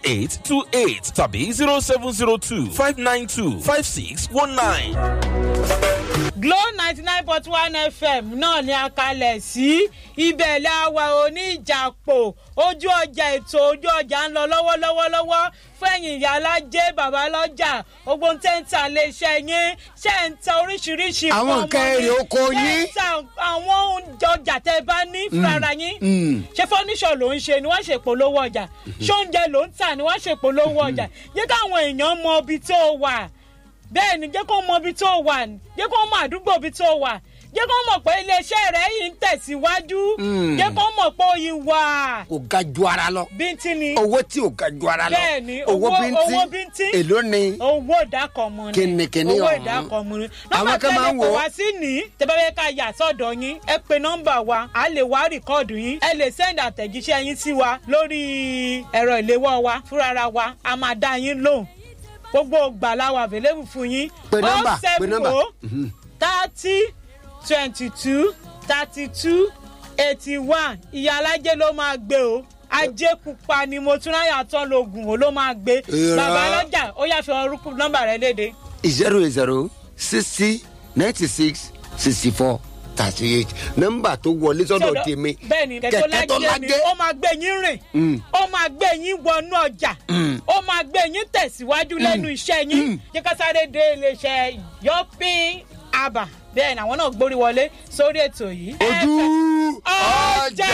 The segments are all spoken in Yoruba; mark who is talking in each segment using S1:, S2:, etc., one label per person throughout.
S1: eight two eight tàbí zero seven zero two five nine two five six one nine.
S2: Glo ninety nine point one FM náà ni a kalẹ̀ sí ibẹ̀ la wà oníjàpò ojú ọjà ètò ojú ọjà ń lọ lọ́wọ́lọ́wọ́ lọ́wọ́ fẹ̀yìn ìyá alájẹ́ bàbá lọ́jà ogun tẹ́ ń ta iléeṣẹ́ yín ṣe ń ta oríṣiríṣi
S3: Àwọn
S2: nǹkan
S3: nǹkan
S2: ọmọ
S3: èrè
S2: yín,
S3: oko
S2: ṣé ń
S3: yín.
S2: ta àwọn oúnjẹ ọjà tẹ́ bá ní fúnra yín ṣé fọ́níṣọ̀ ló ń ṣe ni wọ́n ṣe polówó ọjà ṣé oúnjẹ ló ń tà ni wọ́n ṣe polówó ọjà jẹ́ káwọn èèyàn mọ ibi tó wà bẹ́ẹ̀ ni jẹ́ kó mọ ibi tó wà jẹ́ kó mọ àdúgbò ibi tó wà jẹ́ kó mọ̀ pé iléeṣẹ́ rẹ̀ yìí ń tẹ̀síwájú jẹ́ kó mọ̀ pé ó yí wà
S3: kò ga ju ara lọ
S2: bíntín ni
S3: owó tí ò ga ju ara lọ
S2: Bẹ́ẹ̀ ni,
S3: owó
S2: owó-
S3: bíntín
S2: owó bíntín.
S3: èló ni
S2: owó ìdákọ̀mù ni
S3: Kìnìkìnì
S2: owó
S3: ọ̀hún.
S2: ìdákọ̀mù ni
S3: Àwọn
S2: nọ́mbà
S3: kan máa
S2: tẹ́lẹ̀
S3: ń
S2: kò
S3: wò ó.
S2: wá sí ní tẹ́bẹ́bẹ́ ká yà sọ́dọ̀ yín ẹ pe nọ́mbà wa a lè wá rìkọ́ọ̀dù yín ẹ lè sẹ́ndì àtẹ̀jíṣẹ́ yín sí wa lórí ẹ̀rọ ìléwọ́ wa fúnra wa a máa dá yín lóhùn gbogbo gbàláwa available fún yín
S3: Pe nọ́mbà, pe nọ́mbà.
S2: thirty twenty two thirty two eighty one ìyá alájẹ ló máa gbé o ajé pupa ni mo tún ráyà tán lóògùn o ló máa gbé
S3: Irọ́.
S2: bàbá lọ́jà ó yà fi orúkú nọ́mbà rẹ léde
S3: zero zero sixty ninety six sixty four thirty eight nọ́mbà tó wọlé sọ́dọ̀ tèmi
S2: bẹ́ẹ̀ni kẹ̀kẹ́ tó lájẹ́ mi ó máa gbé yín rìn ó máa gbé yín wọnú ọjà ó máa gbé yín tẹ̀síwájú lẹ́nu iṣẹ́ yín jẹ́ ká sáré dé iléeṣẹ́ yọpin aba bẹ́ẹ̀ ni àwọn náà gbórí wọlé sórí ètò yìí.
S3: ojú
S2: ọjà.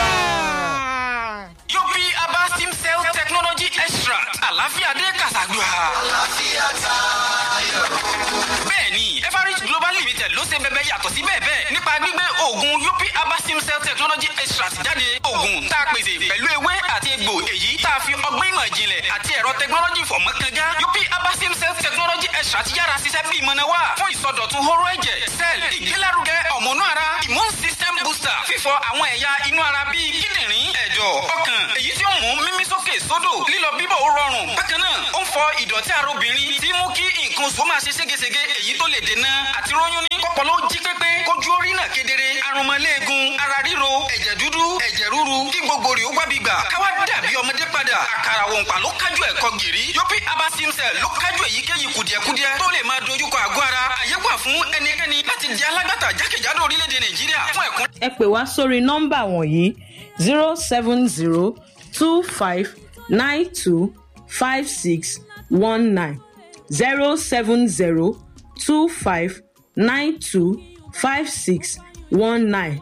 S4: Yopi Aba Sim Cell Technology Extra. Àlàáfíà dé Kàṣàgbà. Àlàáfíà tayọ. Bẹ́ẹ̀ni, Everest Global Limited ló ṣe bẹbẹ yàtọ̀ sí bẹ́ẹ̀ bẹ́ẹ̀ nípa gbígbé oògùn Yopi Aba Sim Cell Technology Extra jáde. Oògùn tá a pèsè pẹ̀lú ewé àti egbò èyí tá a fi ọgbọ́n ìmọ̀ ìjìnlẹ̀ àti ẹ̀rọ tẹkinọ́lọ́jì fọ̀mọ́ kanga. Yopi Aba Sim Cell Technology Extra ti yára ṣiṣẹ́ bí ìmọ̀nà wá fún ìsọdọ̀tun horo ẹ̀jẹ̀ cell ìgbélárugẹ ọ̀mọ̀nú ara immune system booster fífọ àwọn ẹ̀yà inú ara bíi kíndìnrín ẹ̀dọ̀ ọkàn èyí tí ó mú mímí sókè sódò lílọ bíbọ̀ ó rọrùn bákan náà ó ń fọ ìdọ̀tí ara obìnrin tí mú kí nǹkan oṣù máa ṣe ségesège èyí tó lè dènà àti róyún ní kọ́pọ̀lọ́ jí pépé kójú orí náà kedere arúmọléegun ara ríro ẹ̀jẹ̀ dúdú ẹ̀jẹ̀ rúru kí gbogbo rè ó gbábi gbà káwá dàbí ọmọdé padà àkàrà òǹpà ló kájú ẹ̀kọ́ gìrì yọpí abasimsel ló kájú èyíkéyìí kùdìẹ̀kudiẹ tó lè máa dojúkọ àgọ́ ara àyè wà fún ẹnikẹ́ni láti di alágbàtà jákèjádò orílẹ̀-èdè nàìjíríà fún ẹ̀kún
S2: ẹ pè wá sórí nọ́mbà wọ̀nyí zero seven zero two five nine two five six one nine zero seven zero two five nine two five six one nine